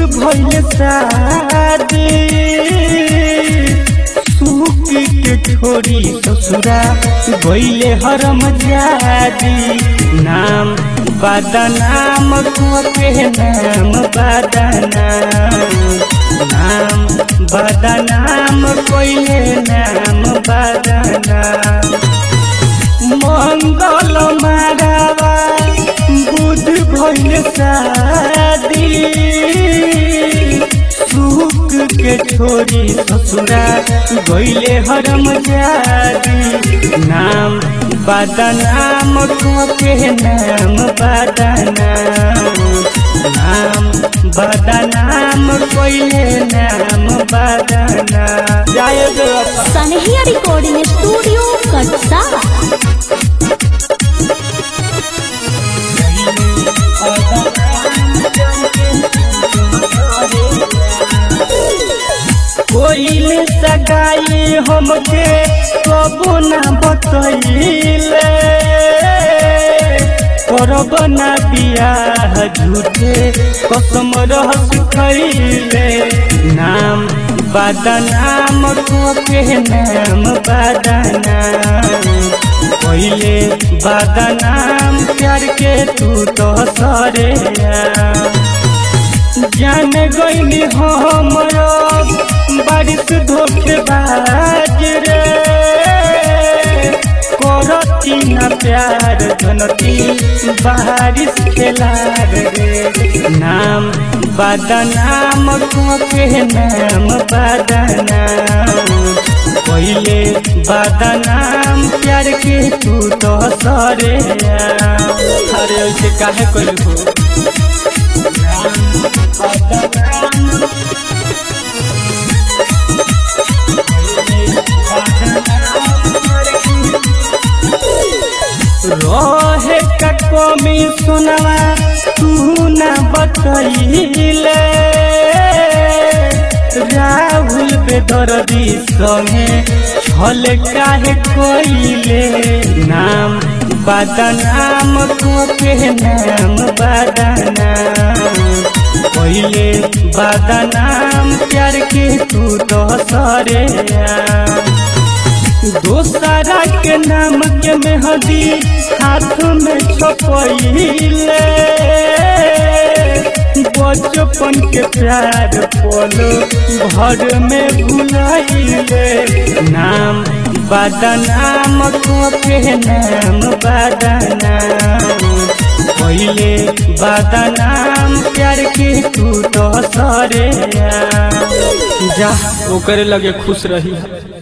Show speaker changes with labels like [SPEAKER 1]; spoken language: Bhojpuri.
[SPEAKER 1] भइल शादी सुकी के छोरी ससुरा गइले हरम जादी नाम बदनाम को के नाम बदनाम नाम बदनाम कोइले नाम बदनाम मंगल मारावा बुध भइल शादी सुख के छोरी ससुरा गइले हरम जादी नाम बदनाम को के नाम बदनाम नाम बदनाम कोइले नाम बदनाम जय देवा
[SPEAKER 2] सनहिया रिकॉर्डिंग स्टूडियो कटसा
[SPEAKER 1] कोइल सगाई हमके कबो ना बतैले करब ना बियाह झूठे कसम रहस खैले नाम बदनाम को के नाम बदनाम पहिले बदनाम प्यार के तू तो सरे जान गईली हमरो बारिश धोखेबाज रे करती ना प्यार जनती बारिश खेलार रे नाम बदनाम को के नाम बदनाम पहिले बदनाम प्यार के तू तो सरे अरे ऐसे काहे कइल हो रहे का कमी सुनवा तू ना बतैले राहुल बेदर्दी संगे छल काहे कोइले नाम बदनाम को के नाम बदनाम पहिले बदनाम प्यार के तू तो सरे दोसरा के नाम के मेहदी हाथ में छपैले बचपन के प्यार पोलो घर में भुलाइले नाम बदनाम को के नाम बदनाम पहिले बदनाम प्यार के तू तो सरे जा ओकरे लगे खुश रही